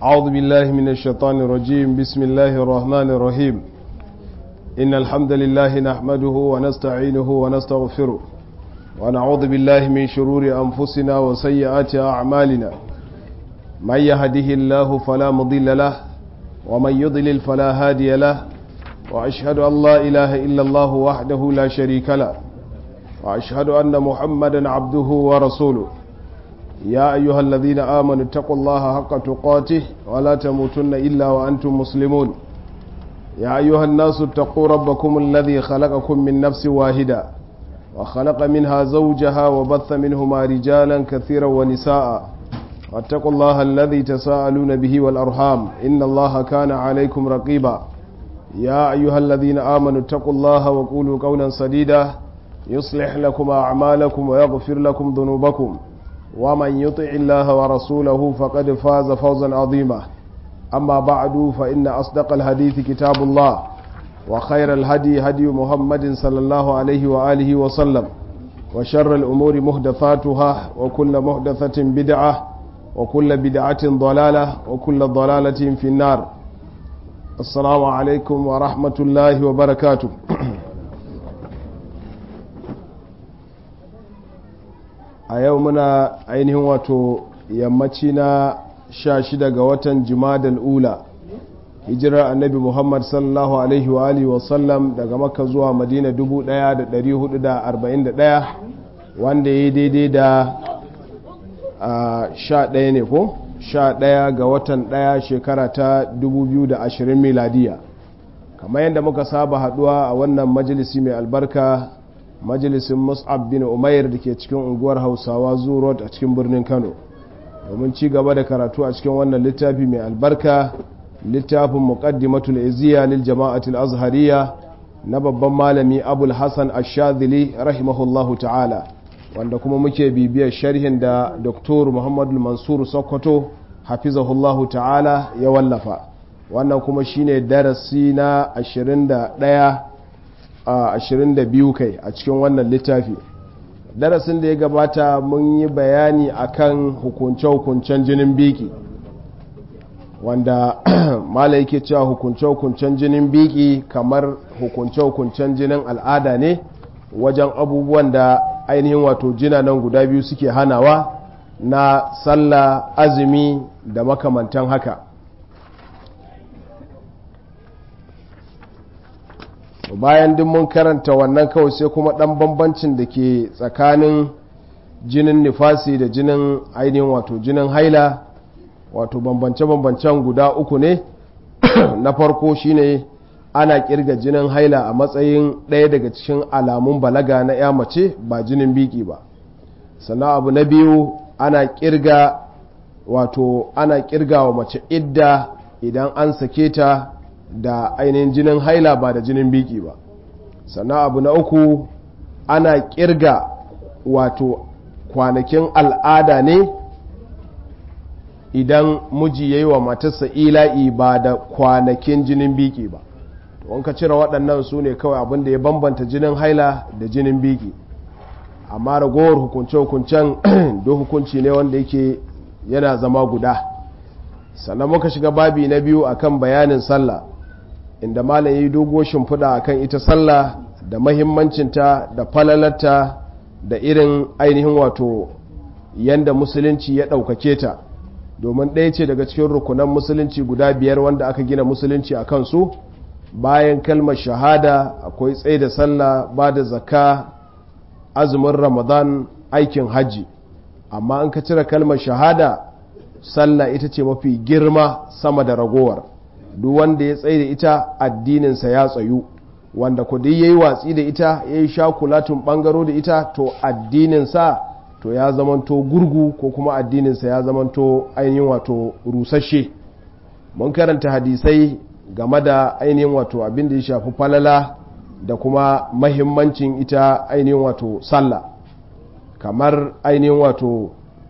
أعوذ بالله من الشيطان الرجيم بسم الله الرحمن الرحيم إن الحمد لله نحمده ونستعينه ونستغفره ونعوذ بالله من شرور أنفسنا وسيئات أعمالنا من يهده الله فلا مضل له ومن يضلل فلا هادي له وأشهد أن لا إله إلا الله وحده لا شريك له وأشهد أن محمدا عبده ورسوله يا أيها الذين آمنوا اتقوا الله حق تقاته ولا تموتن إلا وأنتم مسلمون يا أيها الناس اتقوا ربكم الذي خلقكم من نفس واحدة وخلق منها زوجها وبث منهما رجالا كثيرا ونساء واتقوا الله الذي تساءلون به والأرحام إن الله كان عليكم رقيبا يا أيها الذين آمنوا اتقوا الله وقولوا قولا سديدا يصلح لكم أعمالكم ويغفر لكم ذنوبكم ومن يطع الله ورسوله فقد فاز فوزا عظيما أما بعد فإن أصدق الحديث كتاب الله وخير الهدي هدي محمد صلى الله عليه وآله وسلم وشر الأمور محدثاتها وكل محدثة بدعة وكل بدعة ضلالة وكل ضلالة في النار السلام عليكم ورحمة الله وبركاته a yau muna ainihin wato yammaci na sha shida ga watan jimadal ula hijirar annabi muhammad sallallahu alaihi wa alihi wasallam daga makka zuwa madina 1441 wanda ya yi daidai da sha ɗaya ne ko sha ɗaya ga watan ɗaya shekara ta 2020 miladiya kamar yadda muka saba haduwa a wannan majalisi mai albarka majalisin mus'ab bin umair da ke cikin unguwar hausawa road a cikin birnin kano domin ci gaba da karatu a cikin wannan littafi mai albarka littafin muqaddimatul iziya lil jama'atul azhariya na babban malami abul hasan ash-shadhili rahimahullahu ta'ala wanda kuma muke bibiyar sharhin da dr muhammadu mansur sokoto hafizahullahu ta'ala ya wallafa wannan kuma shine darasi na 21 a 22 kai a cikin wannan littafi darasin da ya gabata mun yi bayani akan hukunce-hukuncen jinin biki wanda mala yake cewa hukunce-hukuncen jinin biki kamar hukunce-hukuncen jinin al'ada ne wajen abubuwan da ainihin wato jina nan guda biyu suke hanawa na sallah azumi da makamantan haka bayan duk mun karanta wannan kawai sai kuma dan bambancin da ke tsakanin jinin nifasi da jinin ainihin wato jinin haila wato bambance-bambancen guda uku ne na farko shine ana kirga jinin haila a matsayin ɗaya daga cikin alamun balaga na ya mace ba jinin biki ba sannan abu na biyu ana kirga wato ana kirga wa mace idda idan an sake ta da ainihin jinin haila ba da jinin biki ba sannan abu na uku ana kirga wato kwanakin al'ada ne idan miji ya yi wa matarsa ila'i ba da kwanakin jinin biki ba to ka cire waɗannan su ne kawai abin da ya bambanta jinin haila da jinin biki amma ragowar hukunce-hukuncen do hukunci ne wanda yake yana zama guda sannan muka shiga babi na biyu akan bayanin sallah inda malam yi dogo shimfiɗa akan ita sallah da mahimmancinta da falalarta da irin ainihin wato yanda musulunci ya ɗaukake ta domin ɗaya ce daga cikin rukunan musulunci guda biyar wanda aka gina musulunci a kansu bayan kalmar shahada akwai tsaye da sallah ba da zakka azumin ramadan aikin hajji amma an ka cire kalmar shahada sallah ita ce mafi girma sama da ragowar duk wanda ya tsaye da ita addininsa ya tsayu wanda kudi ya yi watsi da ita ya yi shakulatun bangaro da ita to addininsa to ya zamanto gurgu ko kuma addininsa ya zamanto ainihin wato rusashe mun karanta hadisai game da ainihin wato abin da ya shafi falala da kuma mahimmancin ita ainihin wato sallah kamar ainihin wato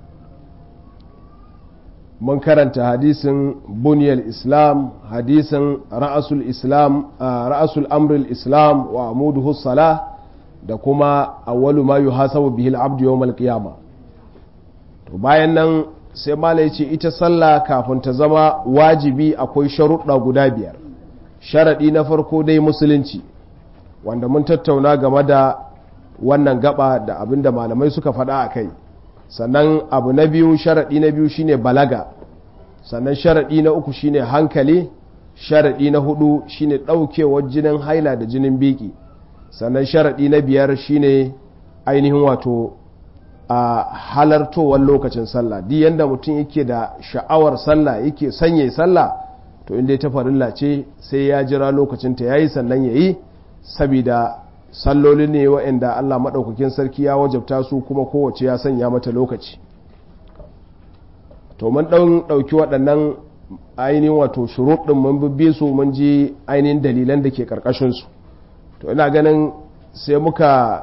mun karanta hadisin buniyar islam hadisin ra'asul islam ra'asul amrul islam wa amuduhu sala da kuma awwalu ma yuhasabu bihi al-abdu yawm al-qiyama to bayan nan sai mala ya ce ita sallah kafin ta zama wajibi akwai sharuɗa guda biyar sharaɗi na farko dai musulunci wanda mun tattauna game da wannan gaba da abin da malamai suka faɗa a kai sannan abu na biyu sharaɗi na biyu shine balaga sannan sharaɗi na uku shine hankali sharaɗi na hudu shine ɗaukewar jinin haila da jinin biki sannan sharaɗi na biyar shine ainihin wato a halartowar lokacin sallah duk yanda mutum yake da sha'awar sallah yake sanye sallah to inda ta farilla ce sai ya jira lokacin ta yayi sannan yayi saboda salloli ne waɗanda Allah maɗaukakin sarki ya wajabta su kuma kowace ya sanya mata lokaci to mun ɗauki waɗannan ainihin wato shuruɗin mun bibbe su mun ji ainihin dalilan da ke ƙarƙashinsu to ina ganin sai muka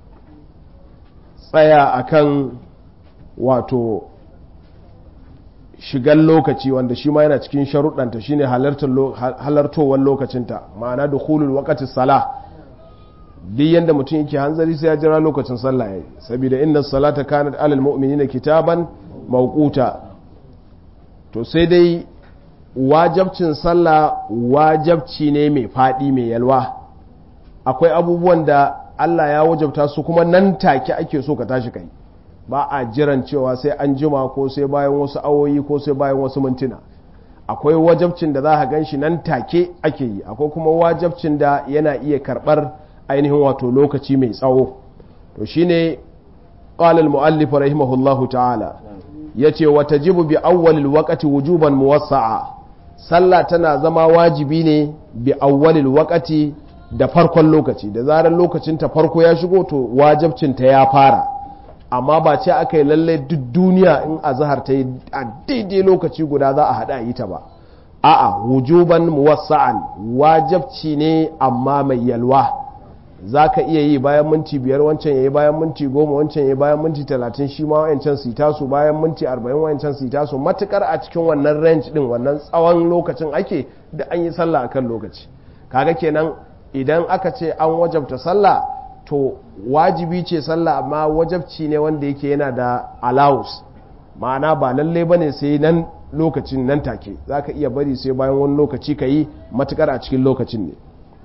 tsaya akan wato shigan lokaci wanda shi ma yana cikin sharuɗanta shine halartowar lokacinta ma'ana da hulul wakati sala duk yadda mutum yake hanzari sai ya jira lokacin sallah yayi saboda inna salata kanat alal mu'minina kitaban mawquta to sai dai wajabcin sallah wajabci ne mai faɗi mai yalwa akwai abubuwan da Allah ya wajabta su kuma nan take ake so ka tashi kai ba a jiran cewa sai an jima ko sai bayan wasu awoyi ko sai bayan wasu mintuna akwai wajabcin da za ka gan shi nan take ake yi akwai kuma wajabcin da yana iya karɓar ainihin wato lokaci mai tsawo to shine qala al-muallif rahimahullahu ta'ala yace wa tajibu bi awwalil waqti wujuban muwassa'a sallah tana zama wajibi ne bi awwalil waqti da farkon lokaci da zarar lokacin ta farko ya shigo to wajibcin ta ya fara amma ba ce aka yi lalle duk duniya in azhar ta yi a daidai lokaci guda za a hada yi ta ba a'a wujuban muwassa'an wajibci ne amma mai yalwa za ka iya yi bayan minti biyar wancan ya yi bayan minti goma wancan ya yi bayan minti talatin shi ma wancan su taso bayan minti arba'in wancan su taso matukar a cikin wannan range din wannan tsawon lokacin ake da an yi sallah akan lokaci kaga kenan idan aka ce an wajabta sallah to wajibi ce sallah amma wajabci ne wanda yake yana da allowance ma'ana ba lalle bane sai nan lokacin nan take za ka iya bari sai bayan wani lokaci ka yi matukar a cikin lokacin ne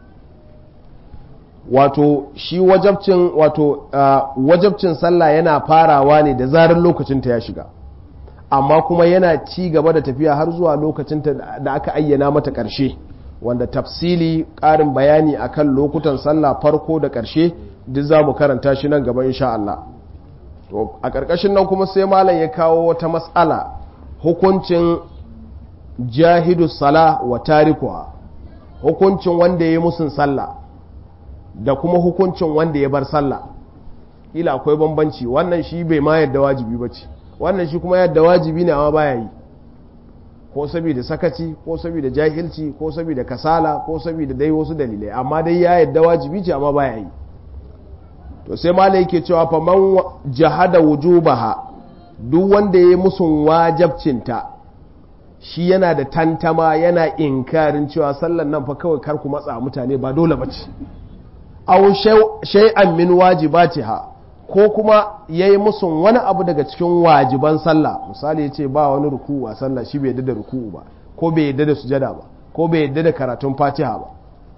wato shi wajabcin wato uh, wajabcin sallah yana farawa ne da zarar lokacinta ya shiga amma kuma yana ci gaba da tafiya har zuwa lokacinta da aka ayyana mata ƙarshe wanda tafsili ƙarin bayani akan lokutan sallah farko da ƙarshe duk za mu karanta shi nan gaba insha Allah to a ƙarƙashin nan kuma sai malam ya kawo wata matsala hukuncin jahidu sala wa tarikuwa hukuncin wanda ya yi musun sallah da kuma hukuncin wanda ya bar sallah ila akwai bambanci wannan shi bai ma yadda wajibi ba ce wannan shi kuma yadda wajibi ne amma baya yi ko saboda sakaci ko saboda jahilci ko saboda kasala ko saboda dai wasu dalilai amma dai ya yadda wajibi ce amma baya yi to sai mala yake cewa fa man jahada wujubaha duk wanda ya yi musun wajabcinta shi yana da tantama yana inkarin cewa sallan nan fa kawai kar ku matsa mutane ba dole ba ce aw shay'an min wajibatiha ko kuma yayi musun wani abu daga cikin wajiban sallah misali yace ba wani ruku'u a sallah shi bai yadda da ruku'u ba ko bai yadda da sujada ba ko bai yadda da karatun fatiha ba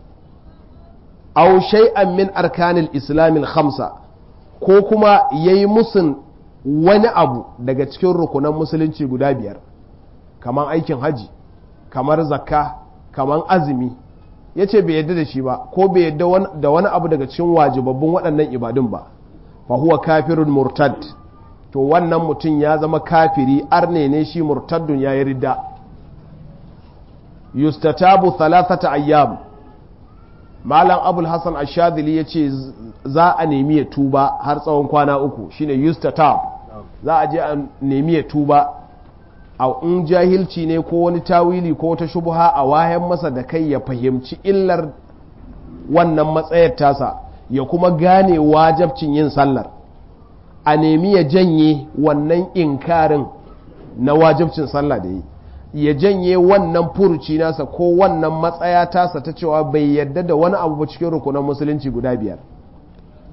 aw shay'an min arkanil islamil khamsa ko kuma yayi musun wani abu daga cikin rukunan musulunci guda biyar kamar aikin haji kamar zakka kamar azumi ya ce bai yadda da shi ba ko bai yadda da wani abu daga cikin wajibabbun waɗannan ibadun ba fa huwa kafirun murtad to wannan mutum ya zama kafiri arne ne shi murtaddun ya yi ridda yustatabu thalathata ayyam malam abul hasan ashadili ya ce za a nemi ya tuba har tsawon kwana uku shine yustatab za a je a nemi ya tuba a in jahilci ne ko wani tawili ko wata shubha a wayan masa da kai ya fahimci illar wannan matsayar tasa ya kuma gane wajabcin yin sallar a nemi ya janye wannan inkarin na wajabcin sallah da yi ya janye wannan furuci nasa ko wannan matsaya tasa ta cewa bai yarda da wani abu ba cikin rukunan musulunci guda biyar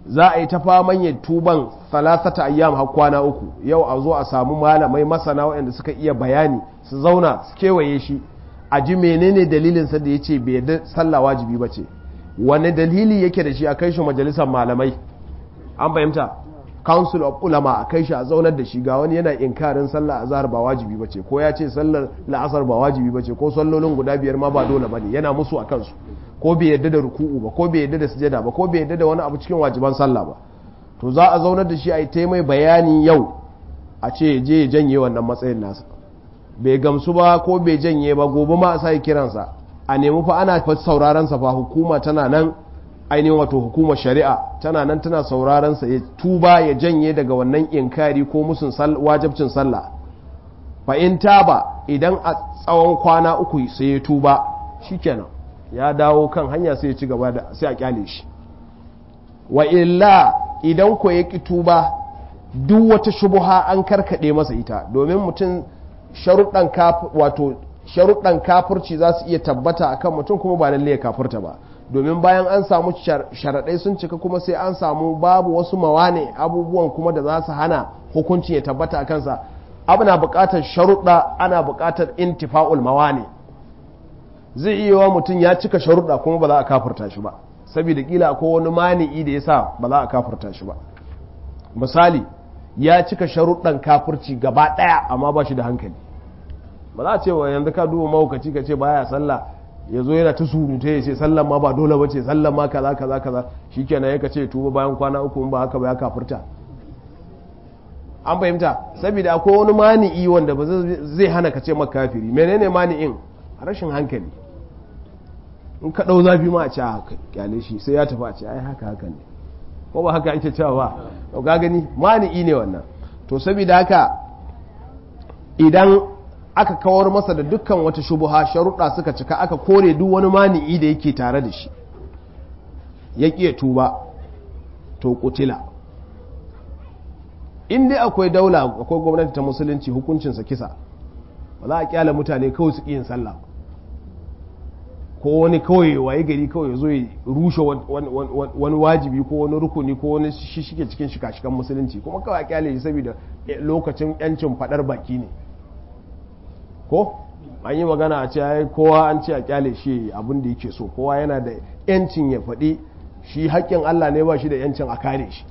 za a yi ta faman yin tuban salasata ayyam har kwana uku yau a zo a samu malamai masana waɗanda suka iya bayani su zauna su kewaye shi a ji menene dalilinsa da ya ce bai yarda sallah wajibi ba ce wani dalili yake da shi a kai shi majalisar malamai an fahimta council of ulama a kai shi a zaunar da shi ga wani yana inkarin sallah azhar ba wajibi ba ce ko ya ce sallar la'asar ba wajibi ba ce ko sallolin guda biyar ma ba dole ba ne yana musu a kansu ko bai yadda da ruku'u ba ko bai yadda da sujada ba ko bai yadda da wani abu cikin wajiban sallah ba to za a zaunar da shi a yi ta mai bayani yau a ce je ya janye wannan matsayin nasa bai gamsu ba ko bai janye ba gobe ma a sa kiransa a nemi fa ana fa sauraron sa fa hukuma tana nan ainihin wato hukumar shari'a tana nan tana sauraron sa ya tuba ya janye daga wannan inkari ko musun wajibcin sallah fa in taba idan a tsawon kwana uku sai ya tuba shikenan ya dawo kan hanya sai ya ci gaba da sai a kyale shi wa illa idan ko ya tuba duk wata shubuha an karkade masa ita domin mutum sharuɗan wato sharuɗan kafirci za su iya tabbata akan mutum kuma ba lalle ya kafirta ba domin bayan an samu sharaɗai sun cika kuma sai an samu babu wasu mawane abubuwan kuma da za su hana hukuncin ya tabbata a kansa abu na buƙatar sharuɗa ana buƙatar intifa'ul mawane zai iya wa mutum ya cika sharuɗa kuma ba za a kafirta shi ba saboda kila akwai wani mani'i da ya sa ba za a kafirta shi ba misali ya cika sharuɗan kafirci gaba ɗaya amma ba shi da hankali ba za a ce wa yanzu ka duba mahaukaci ka ce baya sallah ya zo yana ta surutu ya ce sallan ma ba dole ba ce sallan ma kaza kaza kaza shikenan ya ka ce tuba bayan kwana uku ba haka ba ya kafirta an fahimta saboda akwai wani mani'i wanda ba zai hana ka ce maka kafiri menene mani'in rashin hankali in ka ɗau zafi ma a ce haka kyale shi sai ya tafi a ce ai haka haka ne ko ba haka ake cewa ba to ka gani mani'i ne wannan to saboda haka idan aka kawar masa da dukkan wata shubuha sharuɗa suka cika aka kore duk wani mani'i da yake tare da shi ya ƙiya tuba to kutila in dai akwai daula akwai gwamnati ta musulunci hukuncinsa kisa ba za a kyala mutane kawai su yin sallah ko wani kawai waye gari kawai zo ya rushe wani wajibi ko wani rukuni ko wani shike cikin shika-shikan musulunci kuma kawai a kyale shi saboda lokacin yancin fadar baki ne ko an yi magana a ce kowa an ce a kyale shi abin da yake so kowa yana da yancin ya faɗi shi haƙƙin Allah ne ba shi da yancin a kare shi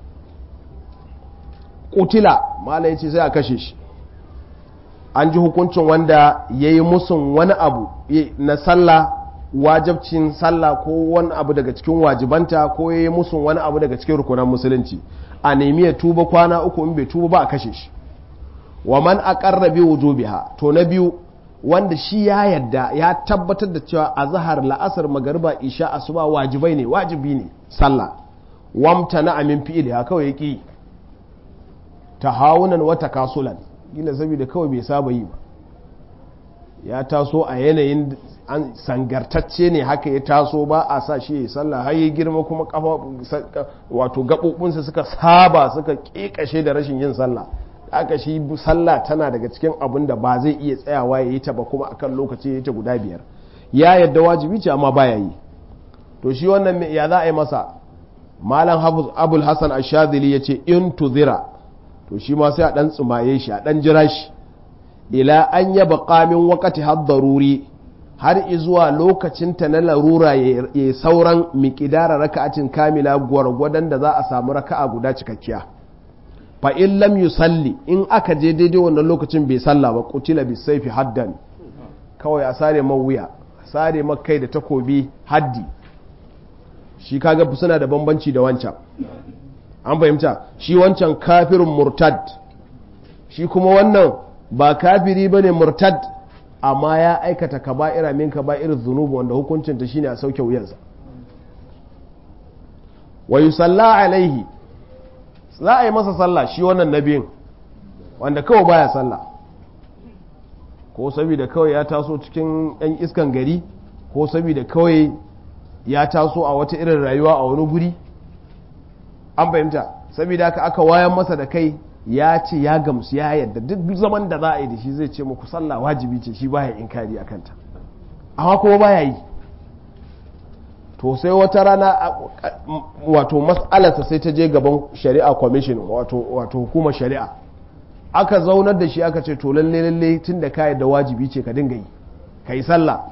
kutila mala ya ce sai a kashe shi an ji hukuncin wanda ya yi musun wani abu na sallah wajabcin sallah ko wani abu daga cikin wajibanta ko ya yi musun wani abu daga cikin rukunan musulunci a nemi ya tuba kwana uku in bai tuba ba a kashe shi wa man aqarra bi wujubiha to na biyu wanda shi ya yadda ya tabbatar da cewa azhar la'asar magariba isha asuba wajibai ne wajibi ne sallah wamtana amin fi'ili ha kawai yaki tahawunan wa takasulan gila saboda kawai bai saba yi ba ya taso a yanayin an sangartacce ne haka ya taso ba a sa shi ya sallah har ya girma kuma kafa wato gaɓoɓinsa suka saba suka ƙeƙashe da rashin yin sallah aka shi sallah tana daga cikin abin da ba zai iya tsayawa ya yi ta ba kuma akan lokaci ya yi ta guda biyar ya yadda wajibi ce amma baya yi to shi wannan ya za a yi masa malam abul hassan ashadili ya ce in tuzira to shi ma sai a dan tsumaye shi a dan jira shi ila an yaba qamin wakati har daruri har izuwa lokacin ta na larura ya sauran miƙidara raka'atin kamila gwargwadon da za a samu raka'a guda cikakkiya fa in lam yusalli in aka je daidai wannan lokacin bai salla ba kutila bi saifi haddan kawai a sare wuya sare kai da takobi haddi shi kaga suna da bambanci da wancan an fahimta shi wancan kafirin murtad shi kuma wannan ba kafiri bane murtad amma ya aikata kaba'ira min kaba'ir zunubu wanda hukuncinta shine a sauke wuyansa wa yusalla alaihi za a yi masa sallah shi wannan nabiyin wanda kawai baya sallah ko saboda kawai ya taso cikin yan iskan gari ko saboda kawai ya taso a wata irin rayuwa a wani guri an fahimta saboda haka aka wayan masa da kai ya ce ya gamsu ya yadda duk zaman da za a yi da shi zai ce muku sallah wajibi ce shi baya inkari a kanta amma kuma baya yi to sai wata rana wato mas'alarsa sai ta je gaban shari'a commission wato hukumar shari'a aka zaunar da shi aka ce to lalle lalle tun da ka da wajibi ce ka dinga yi ka yi sallah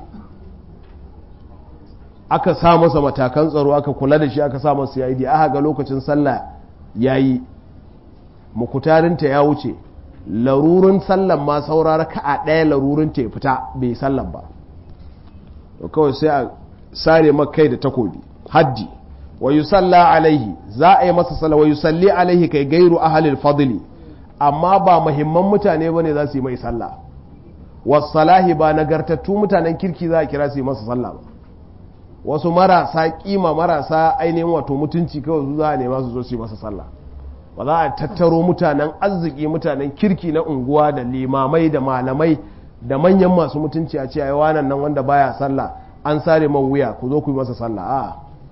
aka sa masa matakan tsaro aka kula da shi aka sa masa yayi aka ga lokacin sallah yayi mukutarinta ya wuce larurin sallan ma saurara ka'a ɗaya larurin ta ya fita bai sallan ba to kawai sai a sare kai da takobi haddi wa yusalla alaihi za a yi masa sallah wa yusalli alaihi kai gairu ahalil fadli amma ba muhimman mutane bane za su yi mai sallah wasalahi ba nagartattu mutanen kirki za a kira su yi masa sallah ba wasu marasa kima marasa ainihin wato mutunci kawai su za a nema su zo su yi masa sallah ba za a tattaro mutanen arziki mutanen kirki na unguwa da limamai da malamai da manyan masu mutunci a ce ai wannan nan wanda baya sallah an sare man wuya ku zo ku yi masa sallah a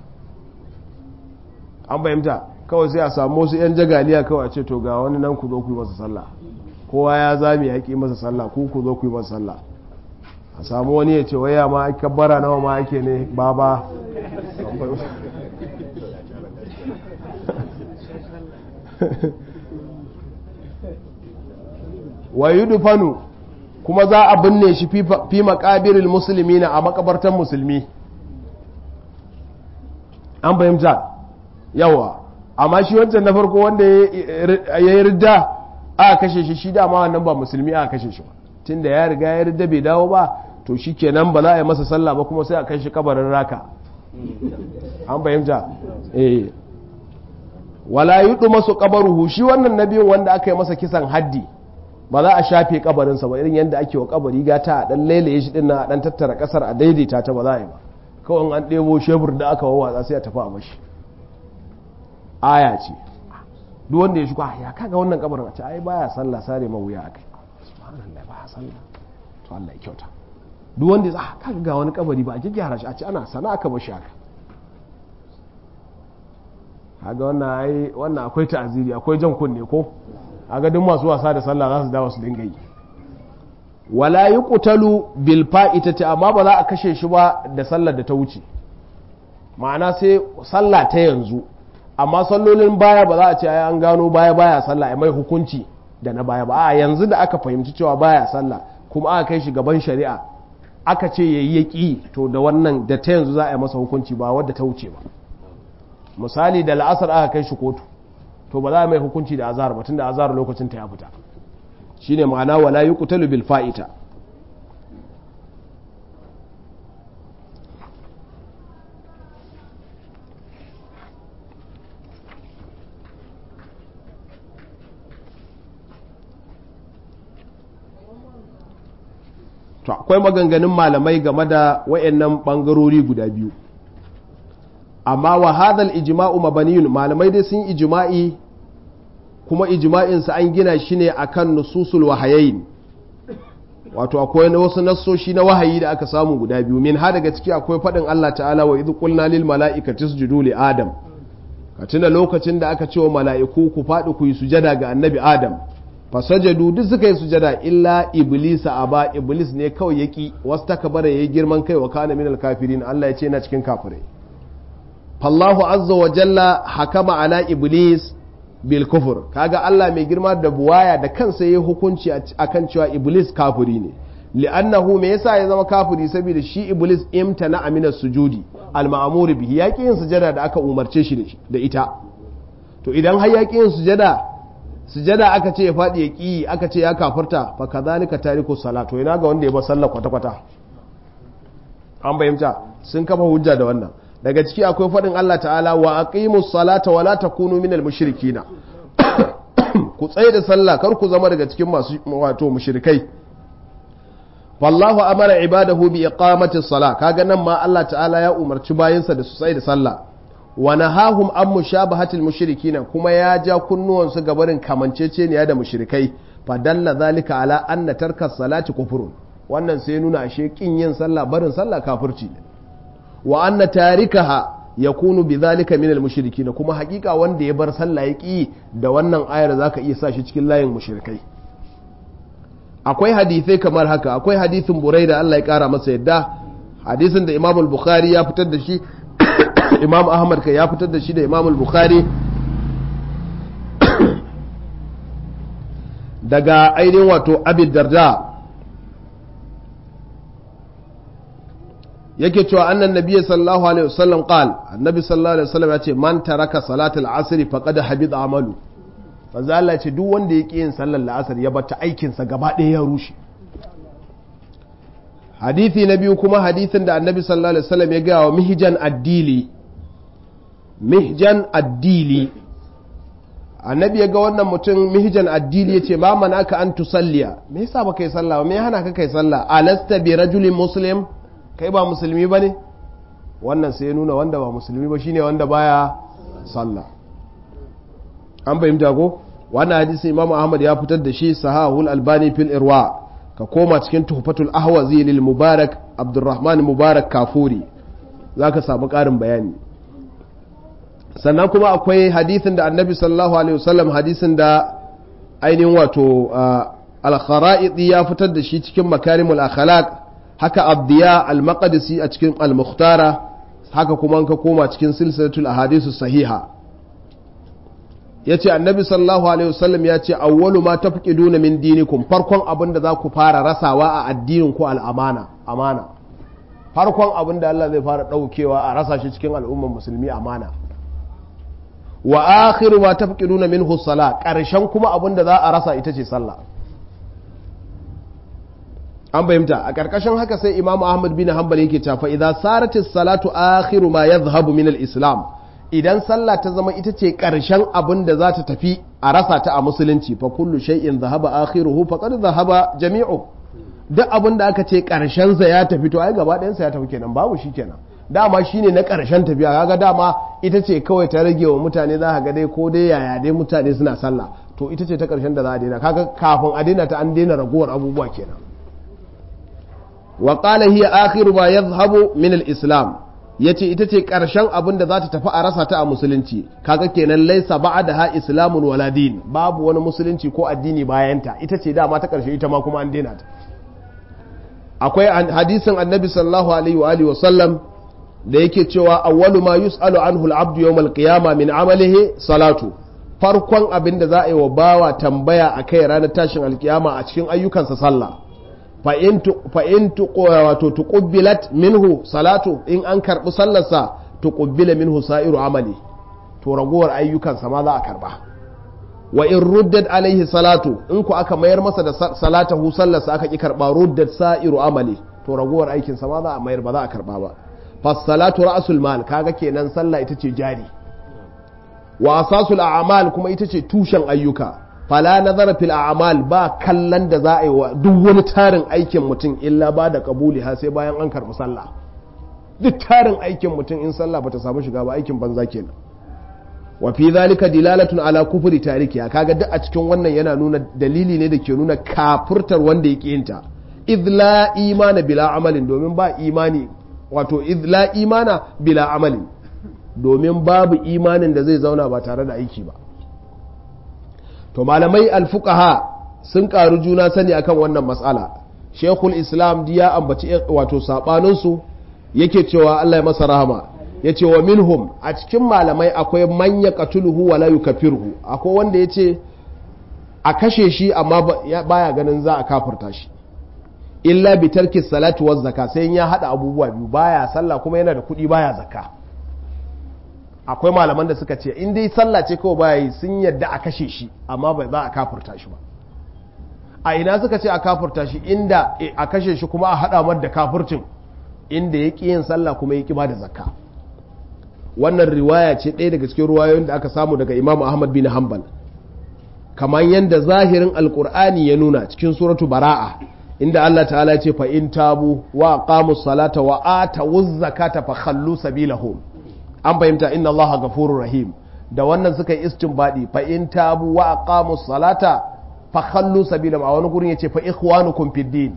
an bayyanta kawai sai a samu wasu yan jagaliya kawai a ce to ga wani nan ku zo ku yi masa sallah kowa ya zami ya ki masa sallah ku ku zo ku yi masa sallah a samu wani ya ce waya ma ake bara nawa ma ake ne baba wa yudfanu kuma za a binne shi fi maqabiril muslimina a makabartan musulmi an fahimta yawa amma shi wancan na farko wanda ya yi ridda a kashe shi shi dama wannan ba musulmi a kashe shi ba tunda ya riga ya ridda bai dawo ba to shi kenan ba za a yi masa sallah ba kuma sai a kai shi kabarin raka an fahimta eh wala yudu masu kabaruhu shi wannan nabiyin wanda aka yi masa kisan haddi ba za a shafe kabarinsa ba irin yadda ake wa kabari gata a dan lailaye shi din a dan tattara kasar a daidaita ta ba za a yi ba kawai an ɗebo shebur da aka wawatsa sai a tafi a mashi aya ce duk wanda ya shigo ya kaga wannan kabarin a ce ai baya sallah sare ma wuya akai subhanallah baya sallah to Allah ya kyauta duk wanda ya kaga ga wani kabari ba a gyara shi a ce ana sana aka bashi haka kaga wannan ai wannan akwai ta'aziri akwai jan kunne ko kaga duk masu wasa da sallah za su dawo su dinga yi wala yuqtalu bil fa'itati amma ba za a kashe shi ba da sallar da ta wuce ma'ana sai sallah ta yanzu amma sallolin baya ba za a ce ai an gano baya baya sallah ai mai hukunci da na baya ba a yanzu da aka fahimci cewa baya sallah kuma aka kai shi gaban shari'a aka ce yayi yaki to da wannan da ta yanzu za a yi masa hukunci ba wadda ta wuce ba misali da la'asar aka kai shi kotu to ba za a mai hukunci da azhar ba tunda azhar lokacin ta ya fita shine ma'ana wala yuqtalu bil fa'ita to akwai maganganun malamai game da wayannan bangarori guda biyu amma wa hadal ijma'u mabaniyun malamai dai sun ijma'i kuma ijma'in sa an gina shi ne akan nususul wahayain wato akwai na wasu nassoshi na wahayi da aka samu guda biyu min ha daga ciki akwai faɗin Allah ta'ala wa idh qulna lil mala'ikati isjudu li adam ka tuna lokacin da aka ce wa mala'iku ku faɗi ku yi sujada ga annabi adam fasajadu duk suka yi sujada illa iblisa aba iblis ne kawai yaki wasu takabara yayi girman kai wa kana minal kafirin Allah ya ce yana cikin kafirai fallahu azza wa jalla hakama ala iblis bil kufur kaga Allah mai girma da buwaya da kansa yayi hukunci akan cewa iblis kafiri ne li'annahu me yasa ya zama kafiri saboda shi iblis imtana amina sujudi al ma'mur bihi yaki yin sujada da aka umarce shi da ita to idan har yaki yin sujada sujada aka ce ya faɗi ya ƙi aka ce ya kafarta fa kadhalika tariku salat to ina ga wanda ya bar sallah kwata kwata an bayyanta sun kafa hujja da wannan daga ciki akwai faɗin Allah ta'ala wa aqimus salata wa la takunu minal mushrikina ku tsaye da sallah kar ku zama daga cikin masu wato mushrikai wallahu amara ibadahu bi iqamati salah kaga nan ma Allah ta'ala ya umarci bayinsa da su tsaye da sallah wa nahahum an mushabahatil mushrikina kuma ya ja kunnuwansu ga barin kamanceceniya da mushrikai fa dalla zalika ala anna tarka salati kufrun wannan sai nuna ashe kin yin sallah barin sallah kafirci ne wa anna tarikaha yakunu bidhalika min al kuma hakika wanda ya bar sallah ya ki da wannan ayar zaka iya sa shi cikin layin mushrikai akwai hadisai kamar haka akwai hadisin buraida Allah ya kara masa yadda hadisin da Imam al-Bukhari ya fitar da shi imam ahmad ka ya fitar da shi da imam al-bukhari daga ainihin wato abid darda yake cewa annan nabiyyi sallallahu alaihi wasallam qal annabi sallallahu alaihi wasallam ya ce man taraka salatul asr faqad habida amalu manzo Allah ya ce duk wanda ya ƙi yin sallar la'asar ya bata aikin sa gaba ɗaya ya rushe hadithi na biyu kuma hadithin da annabi sallallahu alaihi wasallam ya gaya wa mihjan addili mihjan addili annabi ya ga wannan mutum mihjan addili ya ce ma mana ka an tusalliya me yasa ba kai sallah me hana ka kai sallah alasta bi rajulin muslim kai ba musulmi ba ne wannan sai ya nuna wanda ba musulmi ba shine wanda baya sallah an fahimta ko wannan hadisi imamu ahmad ya fitar da shi sahahul albani fil irwa ka koma cikin tuhfatul ahwazi lil mubarak abdurrahman mubarak kafuri zaka samu karin bayani sannan kuma akwai hadisin da annabi sallallahu alaihi wasallam hadisin da ainihin wato al-khara'idi ya fitar da shi cikin makarimul akhlaq haka abdiya al-maqdisi a cikin al-mukhtara haka kuma ka koma cikin silsilatul ahadisu sahiha yace annabi sallallahu alaihi wasallam ya ce awwalu ma tafqiduna min dinikum farkon abin da za ku fara rasawa a addinin ku al-amana amana farkon abin da Allah zai fara daukewa a rasa shi cikin al'ummar musulmi amana wa akhiru ma tafqiduna minhu salat karshen kuma abin da za a rasa ita ce sallah an fahimta a ƙarƙashin haka sai imamu ahmad bin hanbal yake cewa idan saratis salatu akhiru ma yadhhabu min al-islam idan sallah ta zama ita ce ƙarshen abin da za ta tafi a rasa ta a musulunci fa kullu shay'in dhahaba akhiruhu faqad dhahaba jami'u duk abin da aka ce ƙarshen sa ya tafi to ai gaba ɗayan sa ya tafi kenan babu shi kenan dama shine na ƙarshen tafiya kaga dama ita ce kawai ta rage wa mutane za ka ga dai ko dai yaya dai mutane suna sallah to ita ce ta ƙarshen da za a daina kaga kafin a daina ta an daina ragowar abubuwa kenan wa qala hiya akhiru ma yadhhabu min al-islam yace ita ce karshen abin da za ta tafi a rasa ta a musulunci kaga kenan laisa ba'daha islamun wala din babu wani musulunci ko addini bayan ta ita ce dama ta karshe ita ma kuma an daina ta akwai hadisin annabi sallallahu alaihi wa alihi wa sallam da yake cewa awwalu ma yus'alu anhu al-abdu yawm al-qiyamah min amalihi salatu farkon abin da za a yi wa bawa tambaya akai ranar tashin alkiyama a cikin ayyukansa sallah fa'in wato tuƙubbilat minhu salatu in an karɓi sallarsa tuƙubbila minhu sa'iru amali to ragowar ayyukansa ma za a karɓa wa in ruddat alaihi salatu in ku aka mayar masa da salatahu sallarsa aka ƙi karɓa ruddat sa'iru amali to ragowar aikinsa ma za a mayar ba za a karɓa ba fassalatu ra'sul mal kaga kenan sallah ita ce jari wa asasul a'mal kuma ita ce tushen ayyuka fala nazara fil a'mal ba kallon da za a yi wa duk wani tarin aikin mutum illa ba da kabuli ha sai bayan an karɓi sallah duk tarin aikin mutum in sallah bata samu shiga ba aikin banza kenan wa fi zalika dilalatun ala kufri tarikiya kaga duk a cikin wannan yana nuna dalili ne da ke nuna kafurtar wanda ya yinta idh la imana bila amalin domin ba imani wato idh la imana bila amalin domin babu imanin da zai zauna ba tare da aiki ba to malamai alfuqaha sun karu juna sani akan wannan matsala shekul islam ya ambaci wato sabaninsu yake cewa Allah ya masa rahama ya ce wa minhum a cikin malamai akwai manya katuluhu wa la yukafirhu akwai wanda ya ce a kashe shi amma baya ganin za a kafirta shi illa bi tarki salati wa zakka sai ya hada abubuwa biyu baya sallah kuma yana da kuɗi baya zakka akwai malaman da suka ce in dai sallah ce kawai baya yi sun yadda a kashe shi amma bai za a kafurta shi ba a ina suka ce a kafurta shi inda a kashe shi kuma a haɗa mar da kafurcin inda ya ƙi yin sallah kuma ya ƙi ba da zakka wannan riwaya ce ɗaya daga cikin ruwayoyin da aka samu daga imam ahmad bin hanbal kamar yadda zahirin alkur'ani ya nuna cikin suratu bara'a inda Allah ta'ala ya ce fa in tabu wa aqamu salata wa atu zakata fa khallu sabilahum an fahimta inna Allah gafurur rahim da wannan suka yi istinbadi fa in tabu wa aqamu salata fa khallu sabila a wani gurin yace fa ikhwanukum fid din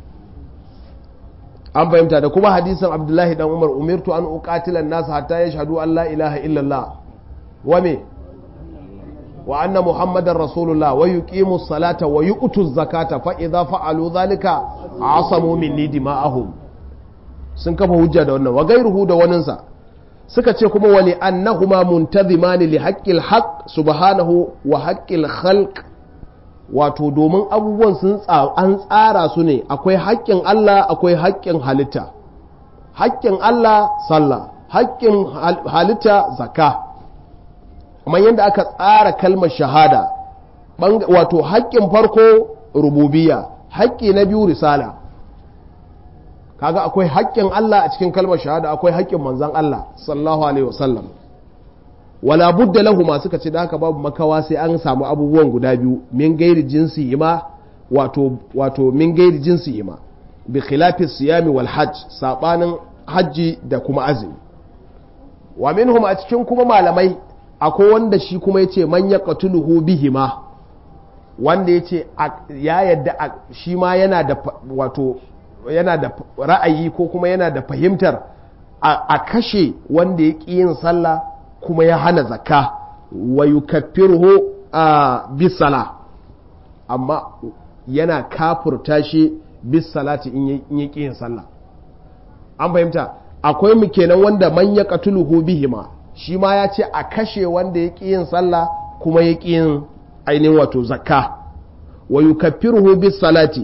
an fahimta da kuma hadisin Abdullahi dan Umar umirtu an uqatila an-nas hatta yashhadu an la ilaha illa Allah wa me wa anna muhammadar rasulullah wa yuqimu salata wa yu'tu zakata fa idza fa'alu dhalika asamu minni dima'ahum sun kafa hujja da wannan wa gairuhu da waninsa suka ce kuma wali annahuma muntazimani li haqqil haqq subhanahu wa haqqil khalq wato domin abubuwan sun an tsara su ne akwai haƙƙin Allah akwai haƙƙin halitta haƙƙin Allah sallah haƙƙin halitta zakka kamar yadda aka tsara kalmar shahada wato haƙƙin farko rububiya haƙƙi na biyu risala kaga akwai haƙƙin Allah a cikin kalmar shahada akwai haƙƙin manzon Allah sallallahu alaihi wasallam wala budda lahu suka ce da haka babu makawa sai an samu abubuwan guda biyu min gairi jinsi ima wato wato min gairi jinsi ima bi khilafi siyami wal hajj sabanin hajji da kuma azumi wa minhum a cikin kuma malamai akwai wanda shi kuma yace man yaqtuluhu bihima wanda yace ya yadda shi ma yana da wato yana da ra'ayi ko kuma yana da fahimtar a kashe wanda ya ƙi yin sallah kuma ya hana zakka wa yukaffiruhu a bisala amma yana kafurta shi bisalati in ya ƙi yin sallah an fahimta akwai mu kenan wanda man ya qatuluhu bihima shi ma ya ce a kashe wanda ya ƙi yin sallah kuma ya ƙi yin ainihin wato zakka wa yukaffiruhu bisalati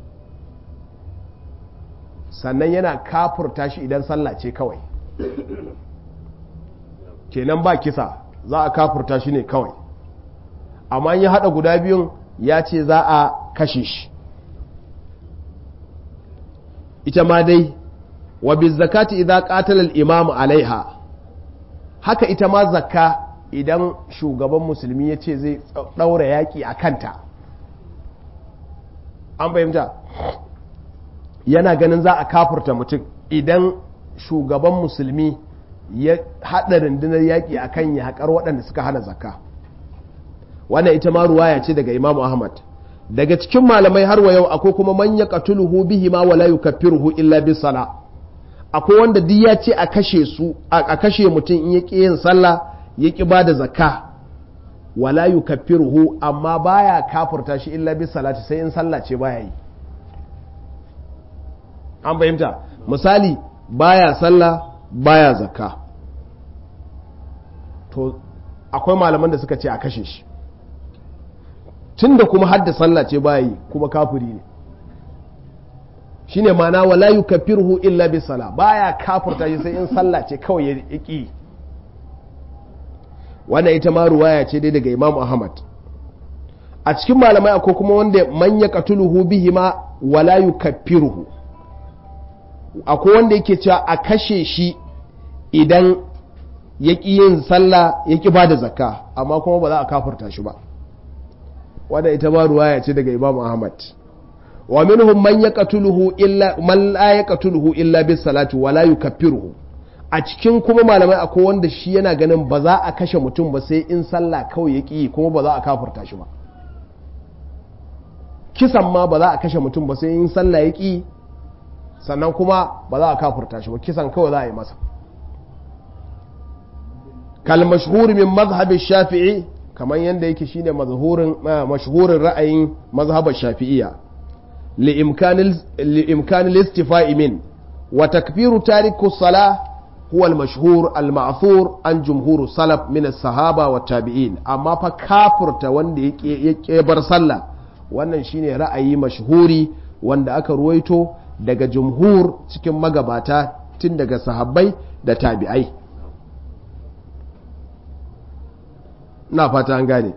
sannan yana kafurta shi idan sallah ce kawai kenan ba kisa za a kafurta shi ne kawai amma ya haɗa guda biyun ya ce za a kashe shi ita ma dai wa zakati idan qatala al-imam alaiha haka ita ma zakka idan shugaban musulmi ya ce zai ɗaura yaƙi a kanta an fahimta yana ganin za a kafurta mutum idan shugaban musulmi ya haɗa rundunar yaƙi a kan yaƙar waɗanda suka hana zakka wannan ita ma ruwaya ce daga imam ahmad daga cikin malamai har wa yau akwai kuma man ya qatuluhu bihi ma wala yukaffiruhu illa bis sala akwai wanda duk ya ce a kashe su a kashe mutum in ya ƙi yin sallah ya ƙi bada zakka wala yukaffiruhu amma baya kafurta shi illa bis salati sai in sallah ce baya yi an fahimta misali baya sallah baya zakka to akwai malaman da suka ce a kashe shi tunda kuma hadda sallah ce baya yi kuma kafiri ne shine mana wala yukaffiruhu illa bi sala baya kafirta shi sai in sallah ce kawai ya ki wannan ita ma ruwaya ce dai daga Imam Ahmad a cikin malamai akwai kuma wanda man yaqtuluhu bihima wala yukaffiruhu akwai wanda yake cewa a kashe shi idan ya ƙi yin sallah ya ƙi ba da zakka amma kuma ba za a kafurta shi ba wadda ita ba ruwaya ce daga imam ahmad wa minhum man yaqtuluhu illa man la yaqtuluhu illa bis salati wa la yukaffiruhu a cikin kuma malamai akwai wanda shi yana ganin ba za a kashe mutum ba sai in sallah kawai ya ƙi kuma ba za a kafurta shi ba kisan ma ba za a kashe mutum ba sai in sallah ya ƙi sannan kuma ba za a kafurta shi ba kisan kawai za a yi masa kal mashhur min mazhab shafi'i kamar yadda yake shine mazhurin mashhurin ra'ayin mazhabar shafi'iyya li imkanil li imkanil istifa'i min wa takfiru tariku salah huwa al mashhur al ma'thur an jumhur salaf min as sahaba wa tabi'in amma fa kafurta wanda yake yake bar sallah wannan shine ra'ayi mashhuri wanda aka ruwaito daga jumhur cikin magabata tun daga sahabbai da tabi'ai na fata an gane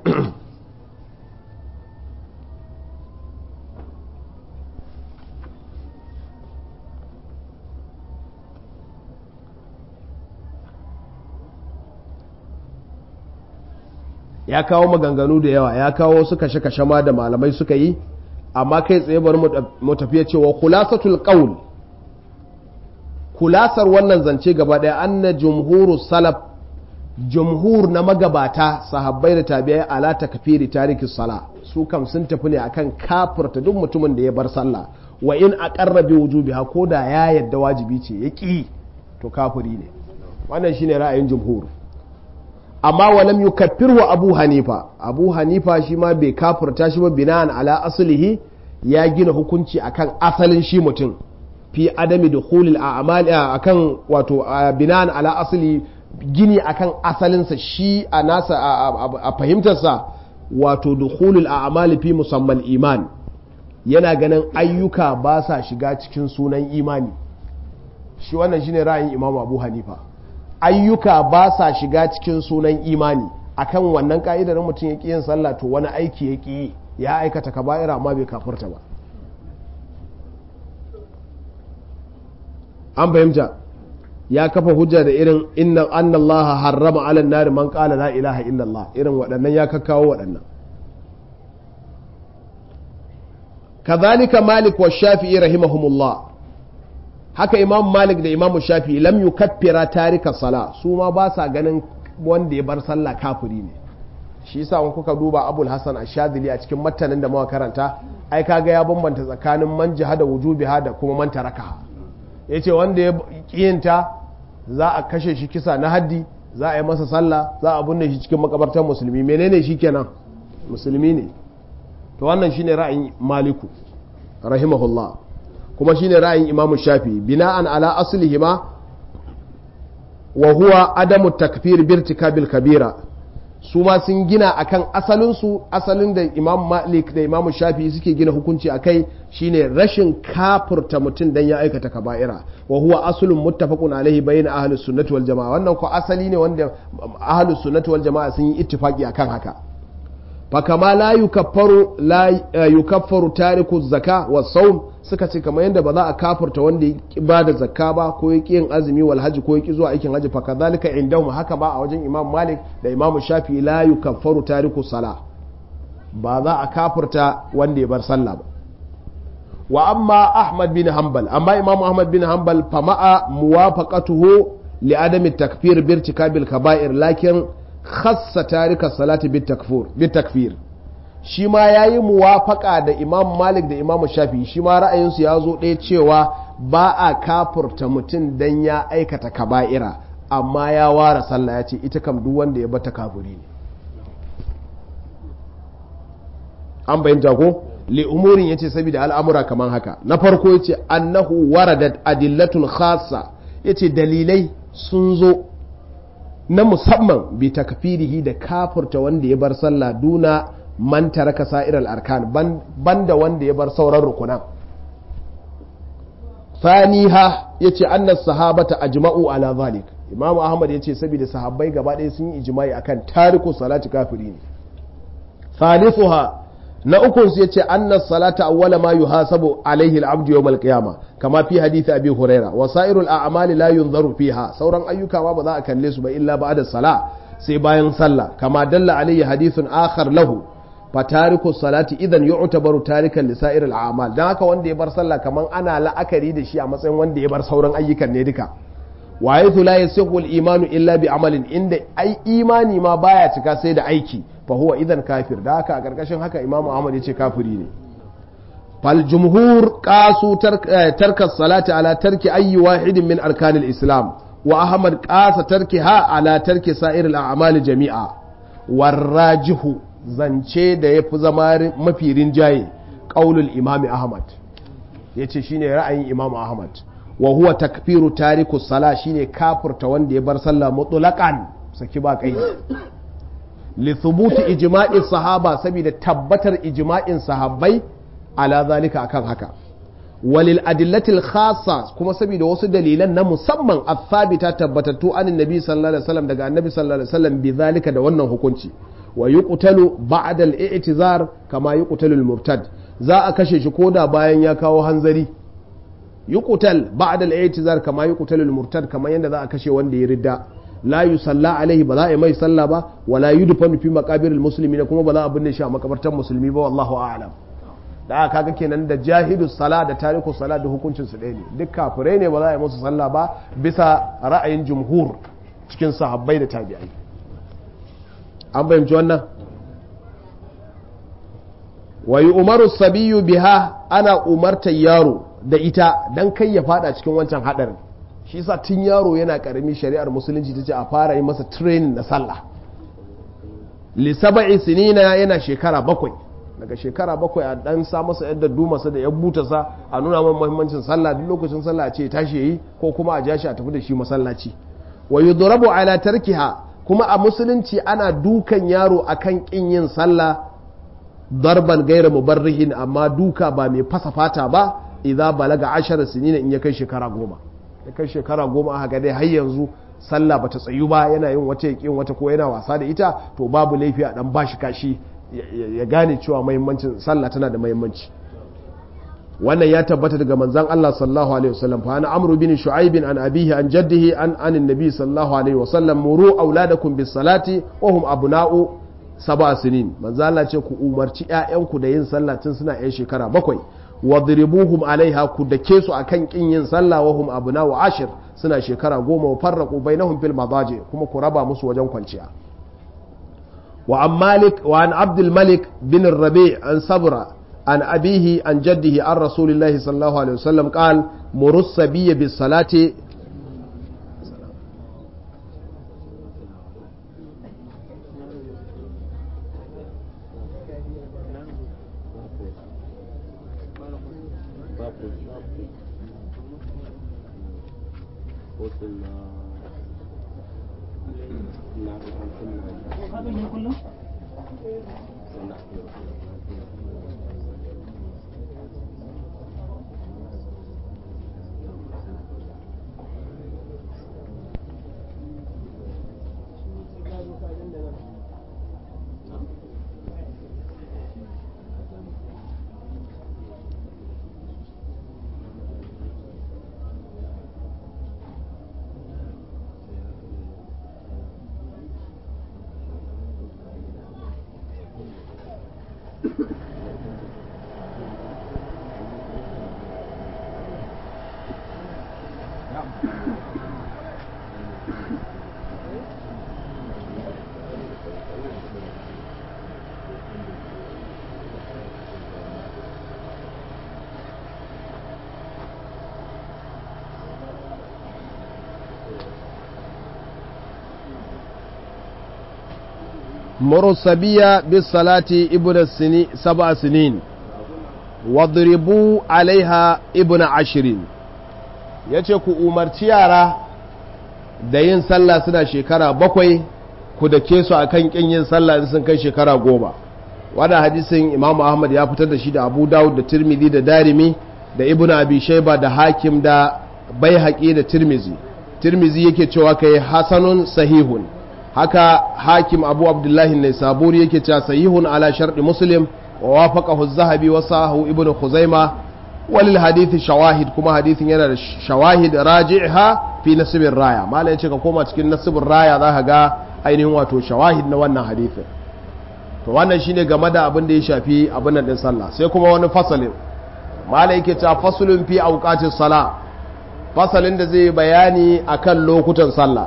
ya kawo maganganu da yawa ya kawo su kashe-kashe ma da malamai suka yi amma kai tsaye bari mu tafiya cewa khulasatul qaul kulasar wannan zance gaba daya anna jumhuru salaf jumhur na magabata sahabbai da tabi'ai ala takfiri tariki sala su kam sun tafi ne akan kafirta duk mutumin da ya bar sallah wa in aqarra bi wujubiha ko da ya yadda wajibi ce ya ki to kafiri ne wannan shine ra'ayin jumhur amma walam yukaffiru abu hanifa abu hanifa shi ma bai kafirta shi ba bina'an ala aslihi ya gina hukunci akan asalin shi mutum fi adami dukhulil a'mal akan wato bina'an ala asli gini akan asalinsa shi a nasa a fahimtarsa wato dukhulul a'mali fi musamman iman yana ganin ayyuka ba sa shiga cikin sunan imani shi wannan shine ra'ayin imamu abu hanifa ayyuka ba sa shiga cikin sunan imani akan wannan ka'idar mutum ya ƙi yin sallah to wani aiki ya ƙi ya aikata kaba'ira amma bai kafurta ba an fahimta ya kafa hujja da irin inna annallaha harrama ala nari man qala la ilaha illallah irin waɗannan ya kakkawo waɗannan kazalika malik wa shafi'i rahimahumullah haka imam malik da imam shafi'i lam yukaffira tarika sala su ma ba sa ganin wanda ya bar sallah kafiri ne shi yasa in kuka duba abul hasan ashadili a cikin matanin da muka karanta ai kaga ya bambanta tsakanin man jihada wujubiha da kuma man tarakaha yace wanda ya kiyinta za a kashe shi kisa na haddi za a yi masa sallah za a binne shi cikin makabartar musulmi menene shi kenan musulmi ne to wannan shine ra'ayin maliku rahimahullah kuma shine ra'ayin imamu shafi bina'an ala aslihima wa huwa adamu takfir birtikabil kabira su ma sun gina akan asalinsu asalin da imam malik da imam shafi suke gina hukunci a kai shine rashin kafurta mutum dan ya aikata kaba'ira wa huwa aslun muttafaqun alaihi bayna ahlus sunnati wal jamaa wannan ko asali ne wanda ahlus sunnati wal jamaa sun yi ittifaqi akan haka fa kama la yukaffaru la yukaffaru tariku zakka was sawm suka ce kamar yadda ba za a kafurta wanda ya ba da zakka ba ko ya ƙi yin azumi wal haji ko ya ƙi zuwa aikin haji fa kadhalika indahum haka ba a wajen imam malik da imam shafi la yukaffaru tariku sala ba za a kafurta wanda ya bar sallah ba wa amma ahmad bin hanbal amma imam ahmad bin hanbal fa ma'a muwafaqatuhu li adami takfir bi irtikabil kaba'ir lakin khassa tarika salati bit takfur bit takfir shi ma ya yi muwafaka da imam malik da imam shafi shi ma ra'ayinsu ya zo ɗaya cewa ba a kafurta mutum don ya aikata kaba'ira amma ya ware sallah ya ce ita kam duk wanda ya bata kafuri ne an bayyanta ko li umurin yace saboda al'amura kamar haka na farko yace annahu waradat adillatun khassa yace dalilai sun zo na musamman bi takfirihi da kafurta wanda ya bar sallah duna man taraka sa'iral arkan banda wanda ya bar sauran rukunan faniha yace annas sahabata ajma'u ala zalik imamu ahmad yace saboda sahabbai gaba ɗaya sun yi ijma'i akan tariku salati kafiri ne thalithuha na ukun su yace annas salata awwala ma yuhasabu alaihi al-abdu yawm al-qiyama kama fi hadith abi huraira wa sa'irul a'mali la yunzaru fiha sauran ayyuka ma ba za a kalle su ba illa ba'da sala sai bayan sallah kama dalla alaihi hadithun akhar lahu fatariku salati idan yu'tabaru tarikan lisa'ir al'amal dan haka wanda ya bar sallah kaman ana la'akari da shi a matsayin wanda ya bar sauran ayyukan ne duka wa yathu la yasihu al-imanu illa bi amalin inda ai imani ma baya cika sai da aiki fa huwa idan kafir da haka a karkashin haka imamu ahmad yace kafiri ne fal jumhur qasu tarka salati ala tarki ayyi wahidin min arkanil islam wa ahmad qasa tarkiha ala tarki sa'ir al-a'mal jami'a warrajihu zance da ya fi zama mafi rinjaye ƙaulul imami ahmad ya ce shine ra'ayin imamu ahmad wa huwa takfiru tariku sala shine kafurta wanda ya bar sallah mutlaqan saki ba kai li thubuti ijma'i sahaba saboda tabbatar ijma'in sahabbai ala zalika akan haka walil adillatil khassa kuma saboda wasu dalilan na musamman athabita tabbatattu anin nabi sallallahu alaihi wasallam daga annabi sallallahu alaihi wasallam bi zalika da wannan hukunci wa yuqtalu ba'da al-i'tizar kama yuqtalu al-murtad za a kashe shi koda bayan ya kawo hanzari yuqtal ba'da al-i'tizar kama yuqtalu al-murtad kama yanda za a kashe wanda ya ridda la yusalla alaihi ba za a yi mai sallah ba wala yudfanu fi maqabir al-muslimin kuma ba za a binne shi a makabartar musulmi ba wallahu a'lam da aka kaga kenan da jahidu sala da tariku sala da hukuncin su ɗaya ne duk kafirai ne ba za a yi musu sallah ba bisa ra'ayin jumhur cikin sahabbai da tabi'ai an fahimci wannan wa yi umaru sabiyu biha ana umartar yaro da ita don kai ya fada cikin wancan hadarin shi sa tun yaro yana karami shari'ar musulunci ta ce a fara yi masa training na sallah lissaba'i sinina yana shekara bakwai daga shekara bakwai a dan sa masa yadda dumasa da ya buta sa a nuna man muhimmancin sallah duk lokacin sallah ce tashi yi ko kuma a ja shi a tafi da shi masallaci wa yudrabu ala tarkiha kuma a musulunci ana dukan yaro akan kin yin sallah darban gaira mubarrihin amma duka ba mai fasa fata ba idza balaga ashara sinina in ya kai shekara goma ya kai shekara goma aka ga dai har yanzu sallah bata tsayu ba yana yin wata yakin wata ko yana wasa da ita to babu laifi a dan bashi kashi ya gane cewa muhimmancin sallah tana da muhimmanci wannan ya tabbata daga manzon Allah sallallahu alaihi wasallam fa ana amru bin shu'aib an abihi an jaddihi an anin nabi sallallahu alaihi wasallam muru auladakum bis salati wa hum abna'u sab'a sinin manzon Allah ce ku umarci ƴaƴanku da yin sallah tun suna ƴan shekara bakwai wadribuhum alaiha ku dake su akan kin yin sallah wa hum abna'u ashir suna shekara goma wa farraqu bainahum fil madaji kuma ku raba musu wajen kwanciya wa an malik wa an abdul malik bin rabi an sabra عن أبيه عن جده عن رسول الله صلى الله عليه وسلم قال مر الصبي بالصلاة مر الصبي بالصلاة ابن السنين سبع سنين واضربوا عليها ابن عشرين yace ku umarci yara da yin sallah suna shekara bakwai ku dake su akan kin yin sallah in sun kai shekara goma wannan hadisin imam ahmad ya fitar da shi da abu dawud da tirmidhi da darimi da ibn abi shaiba da hakim da baihaqi da tirmizi tirmizi yake cewa kai hasanun sahihun haka hakim abu abdullahi ne saburi yake cewa sahihun ala sharɗi muslim wa wafaqahu az-zahabi wa sahu ibn khuzaima walil hadithi shawahid kuma hadithin yana da shawahid raji'ha fi nasibin raya malai yace ka koma cikin nasibin raya zaka ga ainihin wato shawahid na wannan hadithin to wannan shine game da abin da ya shafi abin nan din sallah sai kuma wani fasalin malai yake cewa fasulun fi awqatis sala fasalin da zai bayani akan lokutan sallah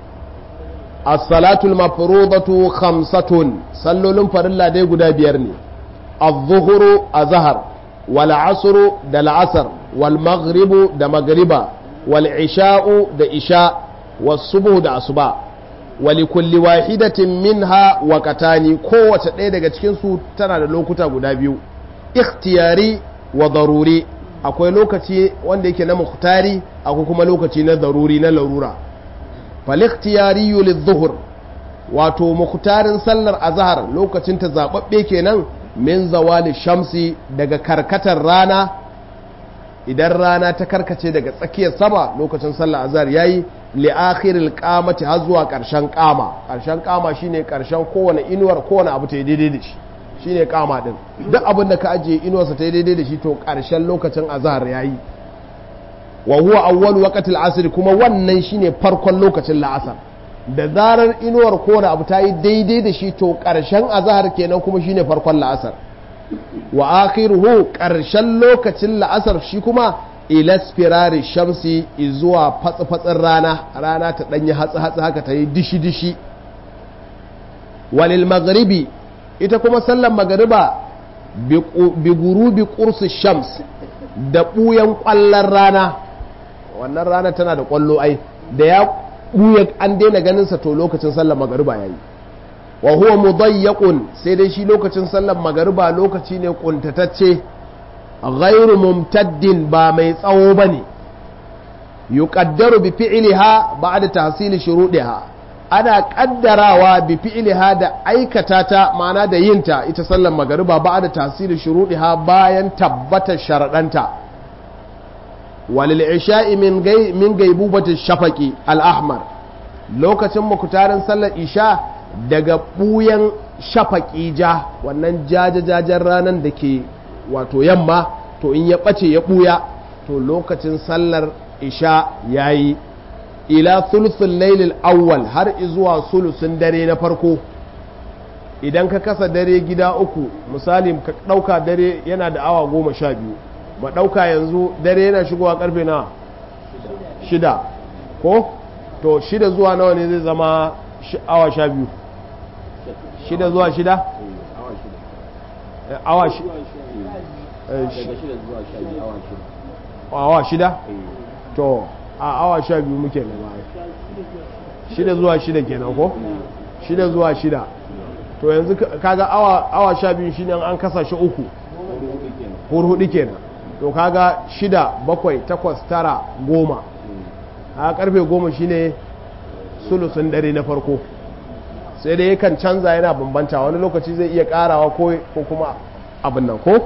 as-salatul mafrudatu khamsatun sallolin farilla dai guda biyar ne az-zuhru azhar wal asru da la'asar wal maghribu da magriba wal isha'u da isha was subhu da asuba wali kulli wahidatin minha waqatani kowace ɗaya daga cikin su tana da lokuta guda biyu ikhtiyari wa daruri akwai lokaci wanda yake na muhtari akwai kuma lokaci na daruri na larura falikhtiyariyu lidh-dhuhr wato mukhtarin sallar azhar lokacin ta zababbe kenan min zawali shamsi daga karkatar rana idan rana ta karkace daga tsakiyar sama lokacin sallar azhar yayi li akhiril qamati har zuwa karshen qama karshen qama shine karshen kowane inuwar kowane abu ta daidai da shi shine qama din duk abin da ka ajiye inuwarsa ta daidai da shi to karshen lokacin azhar yayi wa huwa awwal waqtil asr kuma wannan shine farkon lokacin la'asar da zarar inuwar kowane abu ta yi daidai da shi to ƙarshen azahar kenan kuma shine farkon la'asar wa akhiruhu ƙarshen lokacin la'asar shi kuma ila spirari shamsi zuwa fatsi-fatsin rana rana ta ɗanyi hatsi-hatsi haka ta yi dishi-dishi walil magharibi ita kuma sallan magariba bi gurubi kursu shams da ɓuyan ƙwallon rana wannan rana tana da ƙwallo ai da ya ɓuya an daina ganinsa to lokacin sallar magariba ya yi wa huwa mudayyaqun sai dai shi lokacin sallar magariba lokaci ne kuntatacce ghairu mumtaddin ba mai tsawo bane yuqaddaru bi fi'liha ba'da tahsil shuruɗiha ana kaddarawa bi fi'liha da aikata ta ma'ana da yinta ita sallar magariba ba'da tahsil shuruɗiha bayan tabbatar sharadanta walil isha'i min gai min gaibubati shafaqi al-ahmar lokacin mukutarin sallar isha daga buyan shafaƙi ja wannan jajajajen ranar da ke wato yamma to in ya ɓace ya ɓuya to lokacin sallar isha ya yi ila sulusun lailil awwal har zuwa sulusun dare na farko idan ka kasa dare gida uku misali ka ɗauka dare yana da awa goma sha biyu ma ɗauka yanzu dare yana shigowa karfe na shida ko to shida zuwa nawa ne zai zama awa sha biyu shida zuwa shida? awa shida awa shida? to a awa sha biyu muke na baya shida zuwa shida kenan ko? shida zuwa shida to yanzu kaga awa sha biyu shine an kasa shi uku hudu kenan to kaga shida bakwai takwas tara goma a karfe goma shine sulusun dare na farko sai dai yakan canza yana bambanta wani lokaci zai iya karawa ko kuma abin nan ko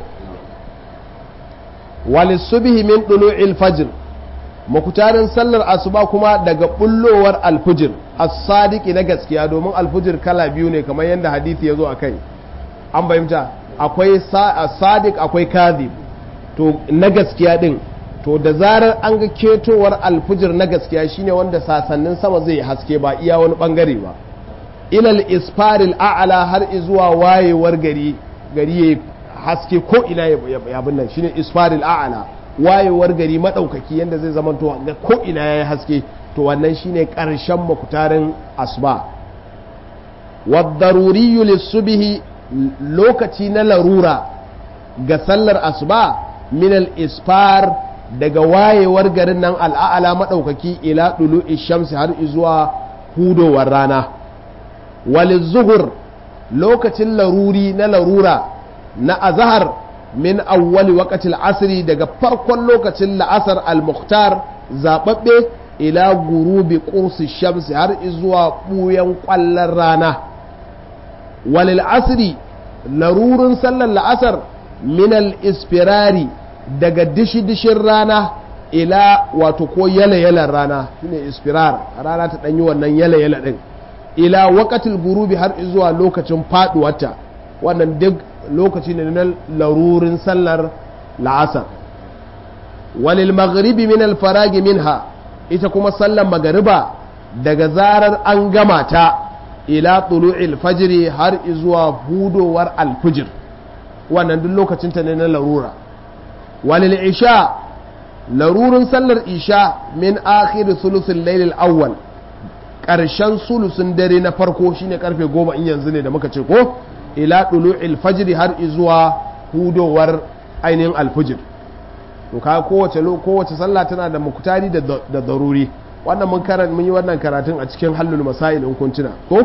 walisubihi min dulu'il fajr makutarin sallar asuba kuma daga bullowar alfujir as-sadiqi na gaskiya domin alfujir kala biyu ne kamar yadda hadisi ya zo a kai an bayyanta akwai sadiq akwai kadhib to na gaskiya din to da zarar an ga ketowar alfujir na gaskiya shine wanda sasannin sama zai haske ba iya wani bangare ba ilal isfaril a'ala har zuwa wayewar gari gari ya haske ko ina ya nan shine isfaril a'ala wayewar gari madaukaki yanda zai zama to ga ko ina ya haske to wannan shine karshen makutarin asuba wadaruriyyu lisubhi lokaci na larura ga sallar asuba minal isfar daga wayewar garin nan al'a'ala madaukaki ila dulu'i shamsi har zuwa hudowar rana wali zuhur lokacin laruri na larura na azahar min awwali waqatil asri daga farkon lokacin la'asar al-mukhtar zababbe ila gurubi qursi shamsi har zuwa buyan kwallon rana walil asri larurin sallar la'asar min al-isfirari daga dishi-dishin rana ila wato ko yala-yalan rana shine isfirar rana ta danyi wannan yala-yala din ila wakatil gurubi har zuwa lokacin faduwarta wannan duk lokaci ne na larurin sallar la'asar walil maghribi min alfaragi minha ita kuma sallar magariba daga zarar an gama ta ila tulu'il fajri har zuwa hudowar alfijir wannan duk lokacin ta ne na larura walil isha larurin sallar isha min akhir thuluthil layl awwal ƙarshen sulusun dare na farko shine karfe goma in yanzu ne da muka ce ko ila ɗulu'il fajiri har zuwa hudowar ainihin alfijir to ka kowace kowace sallah tana da mukutari da daruri wannan mun karan mun yi wannan karatun a cikin hallul masail in kun tuna ko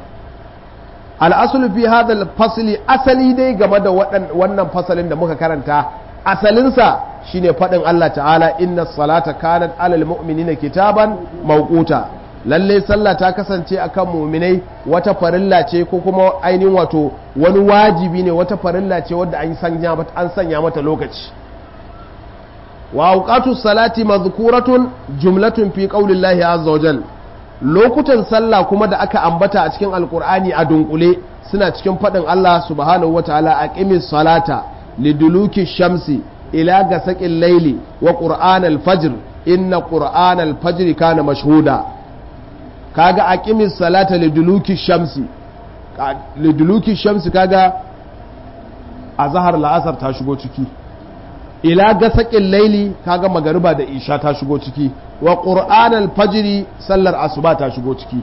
al fi hadha fasli asali dai game da wannan fasalin da muka karanta asalinsa shine faɗin Allah ta'ala inna salata kanat alal mu'minina kitaban mawquta lalle sallah ta kasance akan muminai wata farilla ce ko kuma ainihin wato wani wajibi ne wata farilla ce wadda an sanya mata an sanya mata lokaci wa awqatu salati madhkuratun jumlatun fi qaulillahi azza wajal lokutan sallah kuma da aka ambata a cikin alqur'ani a dunkule suna cikin fadin Allah subhanahu wataala aqimis salata liduluki shamsi ila gasaqil layli wa qur'anal fajr inna qur'anal fajr kana mashhuda kaga aqimis salata liduluki shamsi liduluki shamsi kaga azhar la'asar ta shigo ciki ila gasaqil laili kaga magariba da isha ta shigo ciki wa qur'anal fajri sallar asuba ta shigo ciki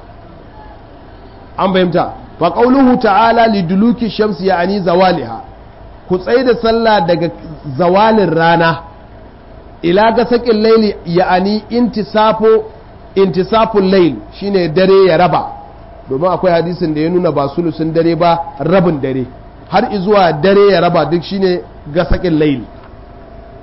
an bayyanta fa qawluhu ta'ala liduluki shamsi ya'ani zawaliha ku tsaye da sallah daga zawalin rana ila gasaqil laili ya'ani intisafo intisaful layl shine dare ya raba domin akwai hadisin da ya nuna ba sulusun dare ba rabin dare har izuwa dare ya raba duk shine gasakin layl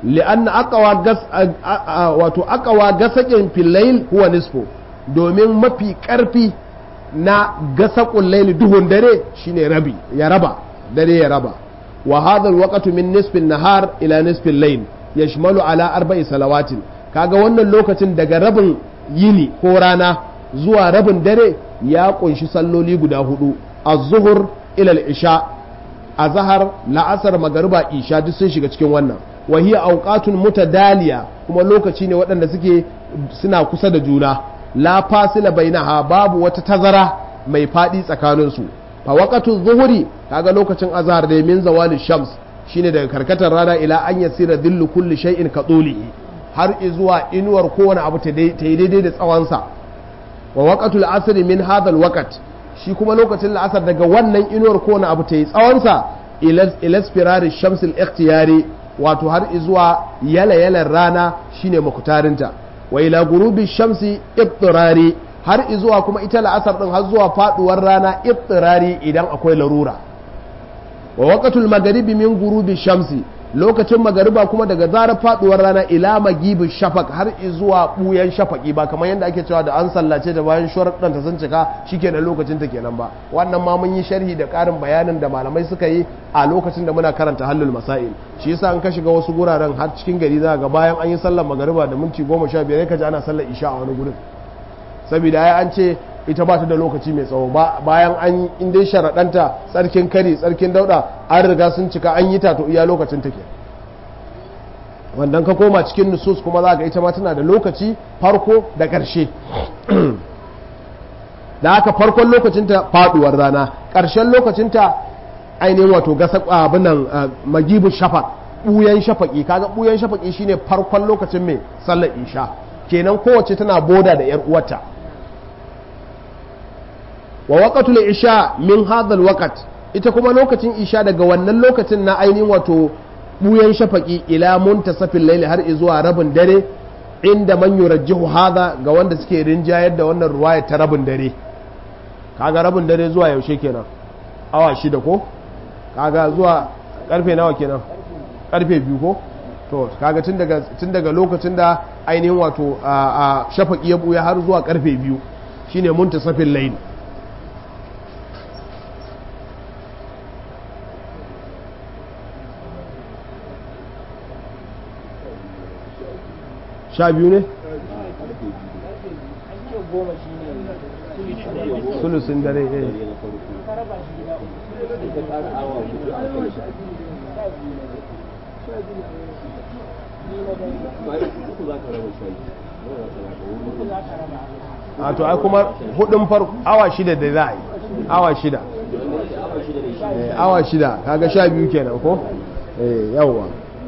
li'anna aqwa gas wato aqwa gasakin filayl huwa nisfu domin mafi karfi na gasaqul layl duhun dare shine rabi ya raba dare ya raba wa hadha alwaqtu min nisfi nahar ila nisfi al-layl yashmalu ala arba'i salawatin kaga wannan lokacin daga rabin yini ko rana zuwa rabin dare ya kunshi salloli guda hudu az-zuhr ila al-isha azhar la'asar magariba isha duk sun shiga cikin wannan wa hiya awqatun mutadaliya kuma lokaci ne waɗanda suke suna kusa da juna la fasila bainaha babu wata tazara mai fadi tsakanin su fa waqatu zuhuri kaga lokacin azhar da min zawali shams shine daga karkatar rana ila an yasira dhillu kulli shay'in ka tulihi har zuwa inuwar kowane abu ta yi daidai da tsawonsa wa waqatul asr min hadha alwaqt shi kuma lokacin la'asar daga wannan inuwar kowane abu ta yi tsawonsa ila spirari shamsil ikhtiyari wato har zuwa yala yalan rana shine makutarinta wa ila gurubi shamsi ibtirari har zuwa kuma ita la'asar din har zuwa faduwar rana ibtirari idan akwai larura wa waqatul magharibi min gurubi shamsi lokacin magariba kuma daga zarar faduwar rana ila magibin shafak har zuwa buyan shafaki ba kamar yadda ake cewa da an sallace da bayan sharuɗan ta sun cika shikenan lokacin ta kenan ba wannan ma mun yi sharhi da ƙarin bayanin da malamai suka yi a lokacin da muna karanta hallul masail shi yasa an ka shiga wasu guraren har cikin gari za ga bayan an yi sallar magariba da minti goma sha biyar ka ji ana sallar isha a wani gurin saboda ai an ce ita ba ta da lokaci mai tsawo bayan an in dai sharaɗanta tsarkin kari tsarkin dauɗa an riga sun cika an yi ta to iya lokacin take wannan ka koma cikin nusus kuma za ga ita ma tana da lokaci farko da ƙarshe da haka farkon lokacinta faduwar rana ƙarshen lokacinta ainihin wato gasa abinan magibu shafaq ɓuyan shafaƙi kaga ɓuyan shafaƙi shine farkon lokacin mai sallar isha kenan kowace tana boda da 'yar uwarta wa waqatul isha min hadha alwaqt ita kuma lokacin isha daga wannan lokacin na ainihin wato buyan shafaki ila muntasafil layli har zuwa rabin dare inda man yurajjihu hadha ga wanda suke rinjayar da wannan ruwaya ta rabin dare kaga rabin dare zuwa yaushe kenan awa shida ko kaga zuwa karfe nawa kenan karfe biyu ko to kaga tun daga tun daga lokacin da ainihin wato a shafaki ya buya har zuwa karfe biyu shine muntasafil layli sha biyu ne? sulusun dare eh a to ai kuma hudun farko awa shida da za a yi awa shida awa shida kaga sha biyu kenan ko eh yawwa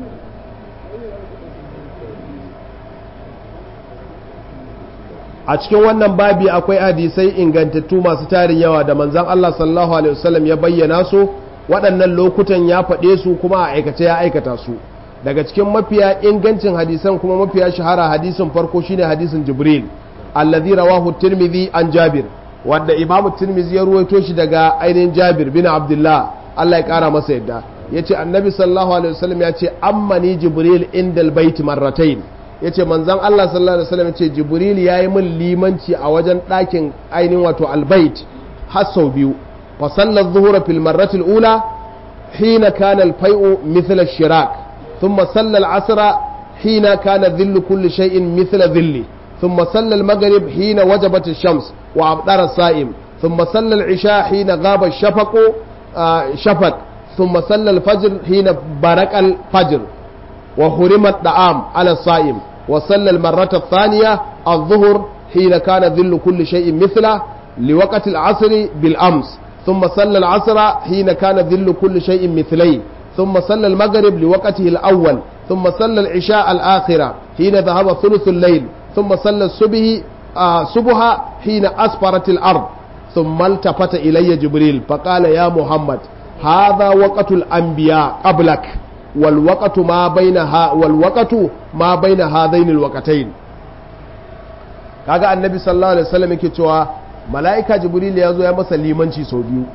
a cikin wannan babi akwai hadisai ingantattu masu tarin yawa da manzan Allah sallallahu alaihi wasallam ya bayyana su waɗannan lokutan ya faɗe su kuma a aikace ya aikata su daga cikin mafiya ingancin hadisan kuma mafiya shahara hadisin farko shine hadisin jibril allazi rawahu tirmidhi an jabir wanda imamu tirmidhi ya ruwaito shi daga ainihin jabir bin abdullah Allah ya kara masa yadda yace annabi sallallahu alaihi wasallam ya ce ammani jibril indal bait marratayn ya ce manzan Allah sallallahu Alaihi wasallam ce jibril ya yi min limanci a wajen ɗakin ainihin wato albait har sau biyu fa sallar zuhura fil marratil ula hina kana alfai'u mithla shirak thumma salla al-asra hina kana dhillu kulli shay'in mithla dhilli thumma salla al-maghrib hina wajabat ash-shams wa abdara as-sa'im thumma salla al-isha hina ghaba ash-shafaq shafaq thumma salla al-fajr hina baraka al-fajr وحرم الطعام على الصائم وصلى المرة الثانية الظهر حين كان ذل كل شيء مثله لوقت العصر بالأمس ثم صلى العصر حين كان ذل كل شيء مثليه ثم صلى المغرب لوقته الأول ثم صلى العشاء الآخرة حين ذهب ثلث الليل ثم صلى الصبح آه صبح حين أسفرت الأرض ثم التفت إلي جبريل فقال يا محمد هذا وقت الأنبياء قبلك والوقت ما بينها والوقت ما بين هذين الوقتين kaga annabi sallallahu alaihi wasallam yake cewa mala'ika jibril ya zo ya masa limanci sau biyu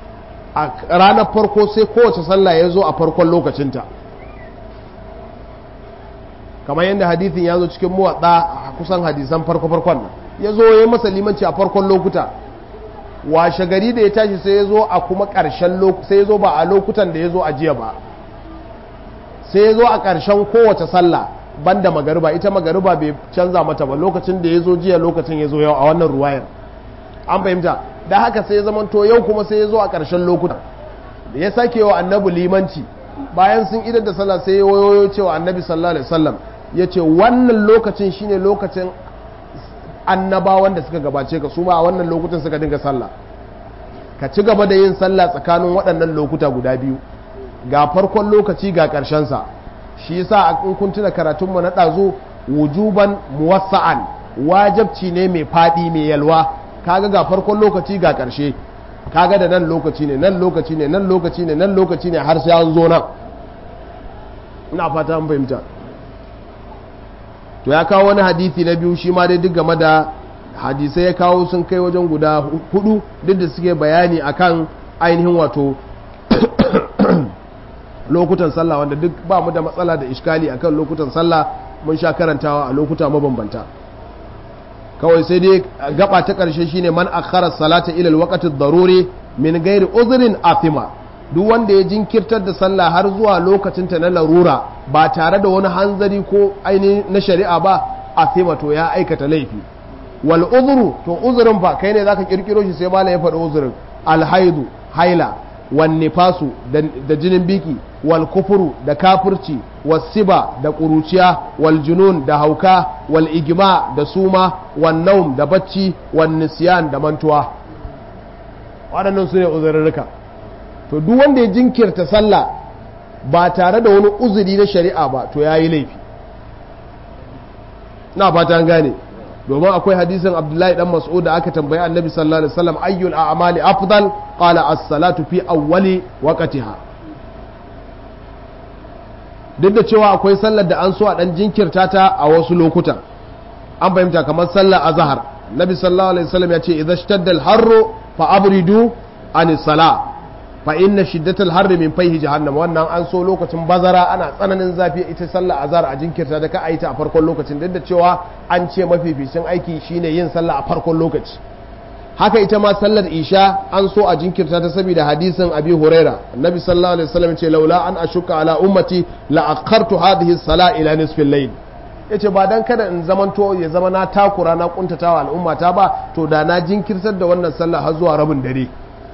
a ranar farko sai kowace sallah ya zo a farkon lokacinta kamar yadda hadithin ya zo cikin muwatsa kusan hadisan farko-farkon nan ya zo ya yi masa limanci a farkon lokuta washe gari da ya tashi sai ya zo a kuma ƙarshen sai ya zo ba a lokutan da ya zo a jiya ba sai ya zo a ƙarshen kowace sallah banda magariba ita magariba bai canza mata ba lokacin da ya zo jiya lokacin ya zo yau a wannan ruwayar an fahimta da haka sai ya zamanto yau kuma sai ya zo a ƙarshen lokutan da ya sake wa annabi limanci bayan sun idar da sallah sai ya wayoyo cewa annabi sallallahu alaihi wasallam ya ce wannan lokacin shine lokacin annabawan da suka gabace ka su ma a wannan lokutan suka dinga sallah ka ci gaba da yin sallah tsakanin waɗannan lokuta guda biyu ga farkon lokaci ga sa shi yasa a kun tuna karatunmu na ɗazu wujuban muwassa'an wajabci ne mai faɗi mai yalwa kaga ga farkon lokaci ga ƙarshe kaga da nan lokaci ne nan lokaci ne nan lokaci ne nan lokaci ne har sai an zo nan ina fata an fahimta to ya kawo wani hadisi na biyu shi ma dai duk game da hadisai ya kawo sun kai wajen guda hudu duk da suke bayani akan ainihin wato lokutan sallah wanda duk ba mu da matsala da iskali akan lokutan sallah mun sha karantawa a lokuta mabambanta kawai sai dai gaba ta karshe shine man akhara salata ila alwaqti daruri min ghairi uzrin athima duk wanda ya jinkirtar da sallah har zuwa lokacin ta na larura ba tare da wani hanzari ko aini na shari'a ba athima to ya aikata laifi wal uzru to uzurin fa kai ne zaka kirkiro shi sai malai ya faɗi uzurin alhaidu haila wan nifasu da jinin biki wal kufuru da kafirci wasiba da ƙuruciya wal junun da hauka wal igma da suma wan naum da bacci wan nisyan da mantuwa waɗannan su ne uzurrurruka to duk wanda ya jinkirta sallah ba tare da wani uzuri na shari'a ba to ya yi laifi na fata gane domin akwai hadisin abdullahi dan mas'ud da aka tambayi annabi sallallahu alaihi wasallam ayyul a'mali afdal qala as-salatu fi awwali waqtiha duk da cewa akwai sallar da an so a dan jinkirta ta a wasu lokutan an fahimta kamar sallar azhar nabi sallallahu alaihi wasallam ya ce idza shtadda al-harru fa abridu an salah fa inna shiddatal harri min fayhi jahannam wannan an so lokacin bazara ana tsananin zafi ita sallar azhar a jinkirta da ka a yi ta a farkon lokacin duk da cewa an ce mafificin aiki shine yin sallah a farkon lokaci haka ita ma sallar isha an so a jinkirta ta saboda hadisin abi huraira annabi sallallahu alaihi wasallam ce laula an ashuka ala ummati la akhartu hadhihi sala ila nisfi al-layl yace ba dan kada in zamanto ya zama na takura na kuntatawa al'ummata ba to da na jinkirtar da wannan sallah har zuwa rabin dare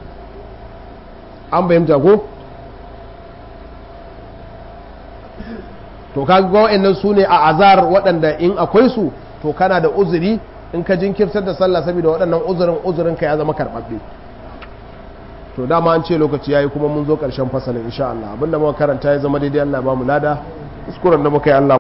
an bayyanta ko to kaga wa'annan su ne a azar waɗanda in akwai su to kana da uzuri in ka jinkirtar da sallah saboda waɗannan uzurin uzurin ka ya zama karɓaɓɓe to dama an ce lokaci yayi kuma mun zo ƙarshen fasalin insha Allah abinda muka karanta ya zama daidai Allah ba mu lada kuskuren da muka yi Allah